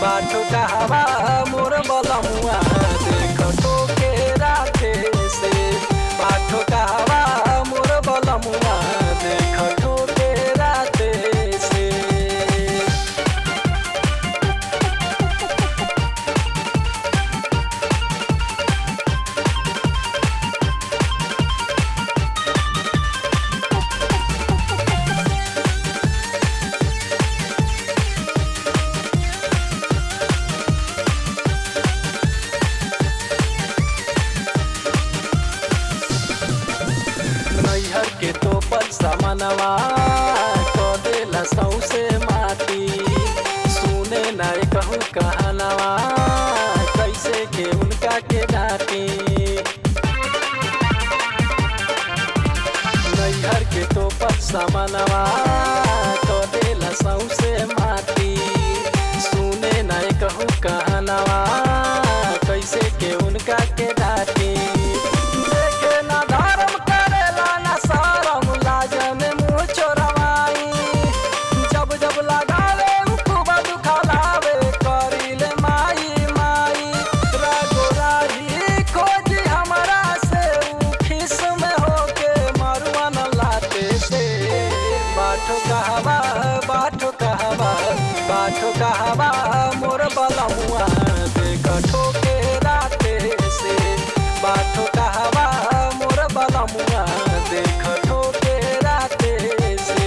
बाटो कहवा मोर बलमुआ देख ठोके राते से बाटो कहवा मोर बलमुआ देख ठोके राते से नैहर के तोपल सामनवा क देला सौसे माटी सुने नाय कहूँ कहनवा कैसे के उनका के डाटी नैहर के तोपल सामनवा क देला सौसे माटी सुने नाय कहूँ कहनवा कैसे के उनका के डाटी देखे ना धर्म करेला ना शरम लाजन मुँह चोरवाई जब जब लगावे उ खूब दुखलावे करिले माई माई रागो राही खोजी हमरा से उ खिस में होके मरुआ न लाते से बाठो कहवा बाठो कहवा बाठो कहवा मोर बलमुआ देख ठोके राते से बाठो कहवा मोर बलमुआ देख ठोके राते से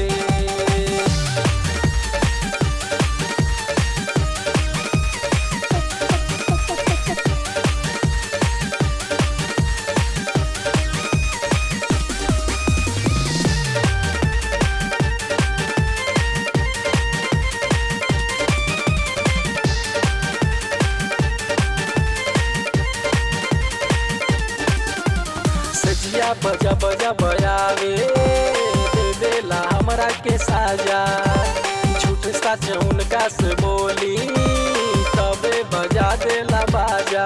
सजिया बजा बजा बजावे दे देला हमरा के साजा झूठ सच उनका से बोली तबे बजा देला बाजा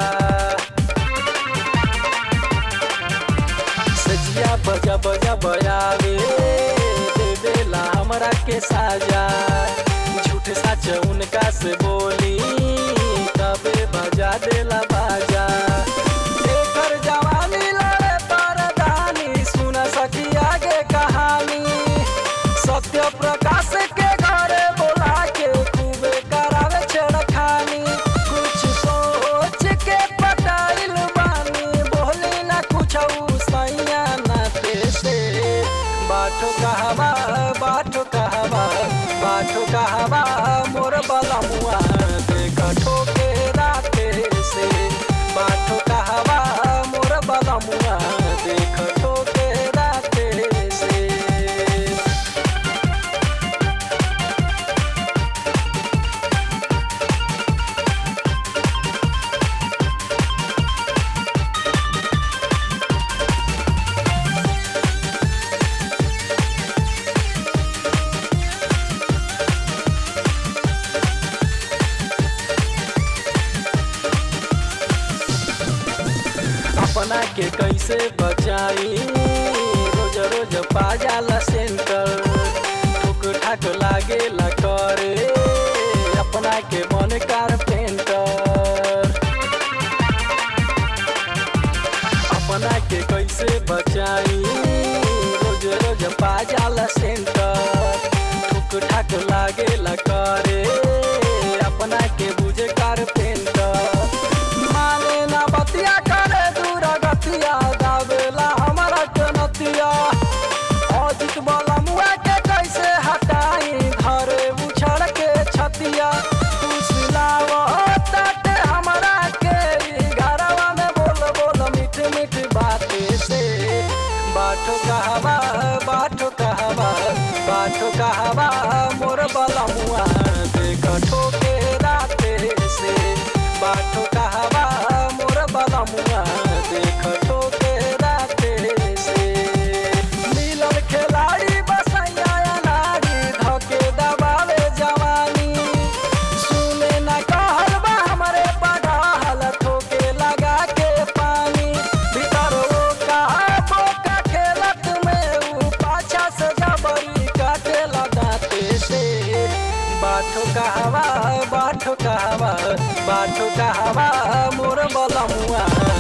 सजिया बजा बजा बजावे दे देला हमरा के साजा झूठ सच उनका से बोली तबे बजा देला बाजा एकर जवानी लड़े परदानी सुन सकी आगे कहानी सत्य प्रकाश के घरे बोला के खूबे करावे छेड़खानी कुछ सोच के पटाइल बानी बोली ना कुछ सैया ना से बाठो कहवा बाठो कहवा बाठो कहवा मोर बलमुआ देख ठोके राते से बाठो कहवा मोर बलमुआ देख ठोके राते से अपना के कैसे बचाई रोज रोज पाजाला सेंटर ठुक ठाक लागे ला करे अपना के मन कारपेंटर अपना के कैसे बचाई रोज रोज पाजाला सेंटर ठुक ठाक लागे ला करे अपना के बुझे कारपेंटर माने ना बतिया करे दूर गतिया दावेला हमारा जनतिया अजित वाला मुआ के कैसे हटाई घरे उछड़ के छतिया तू सिलाव ताटे हमरा के ई घरवा में बोल बोल मीठ मीठ बाते से बाठो कहवा बाठो कहवा बाठो कहवा मोर बलमुआ बाटो कहवा मोर बलमुआ